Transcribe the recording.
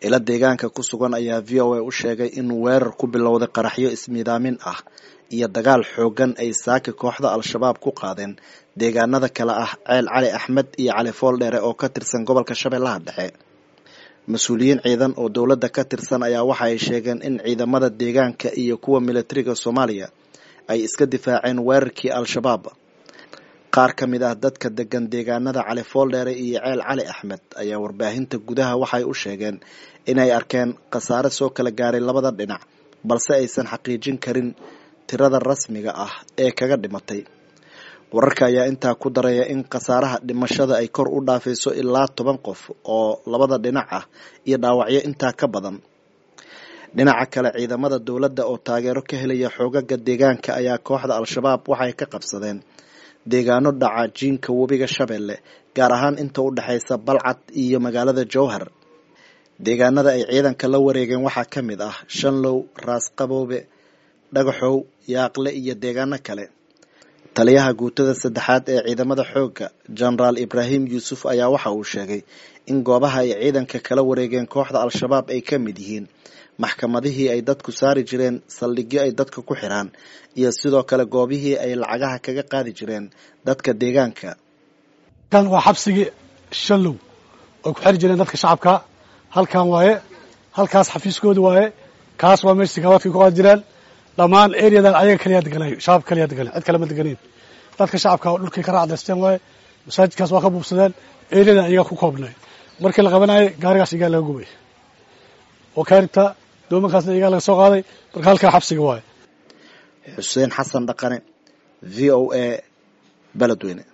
ila deegaanka ku sugan ayaa v o a u sheegay in weerar ku bilowday qaraxyo ismiidaamin ah iyo dagaal xoogan ay saaka kooxda al-shabaab ku qaadeen deegaanada kale ah ceel cali axmed iyo cali fooldheere oo ka tirsan gobolka shabeellaha dhexe mas-uuliyiin ciidan oo dowladda ka tirsan ayaa waxa ay sheegeen in ciidamada deegaanka iyo kuwa militariga soomaaliya ay iska difaaceen weerarkii al-shabaab qaar ka mid ah dadka degan deegaanada cali fooldheere iyo ceel cali axmed ayaa warbaahinta gudaha waxay u sheegeen inay arkeen khasaare soo kala gaaray labada dhinac balse aysan xaqiijin karin tirada rasmiga ah ee kaga dhimatay wararka ayaa intaa ku daraya in khasaaraha dhimashada ay kor u dhaafayso ilaa toban qof oo labada dhinac ah iyo dhaawacyo intaa ka badan dhinaca kale ciidamada dowladda oo taageero ka helaya xoogaga deegaanka ayaa kooxda al-shabaab waxay ka qabsadeen deegaano dhaca jiinka webiga shabeelle gaar ahaan inta u dhexaysa balcad iyo magaalada jowhar deegaanada ay ciidanka la wareegeen waxaa ka mid ah shanlow raas qaboobe dhagaxow yaaqle iyo deegaano kale taliyaha guutada saddexaad ee ciidamada xoogga jenaraal ibraahim yuusuf ayaa waxa uu sheegay in goobaha ay ciidanka kala wareegeen kooxda al-shabaab ay ka mid yihiin maxkamadihii ay dadku saari jireen saldhigyo ay dadka ku xiraan iyo sidoo kale goobihii ay lacagaha kaga qaadi jireen dadka deegaanka kan waa xabsigii shallow oy ku xiri jireen dadka shacabka halkan waaye halkaas xafiiskooda waaye kaas waa meesha sikawaadkay ku qaadi jireen dhammaan areadan ayaga kaliyaa deganayo shacabka kaliyaa deganayo cid kale ma deganayn dadka shacabka dhulkay ka raacdaysteen waaye masaajidkaas waa ka buubsadeen areadan ayagaa ku koobnay markii la qabanayo gaarigaas iyagaa laga gubay oo kaaribta doomankaasna iyagaa laga soo qaaday marka halkaa xabsiga waaye xuseen xasan dhaqane v o a beledweyne